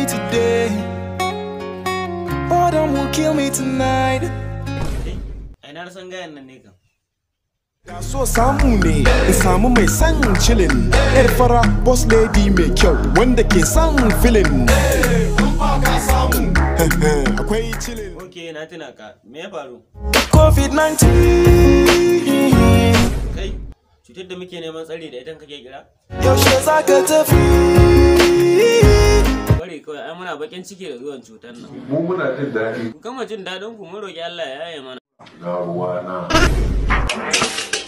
today. Boredom will kill me tonight. ai na san gayan nan ne kan Da so samu ne in samu mai son chillin yar fara boss lady mai kyau wanda ke son filin akwai chillin ok na tuna ka me ya faru covid-19 kai cutar da muke neman tsari da ita kake kira yaushe za ka tafi bari kawai ai muna bakin ciki da zuwan cutar nan mu muna jin daɗi ku kama jin daɗin ku mun roki Allah ya yaye mana na ruwa na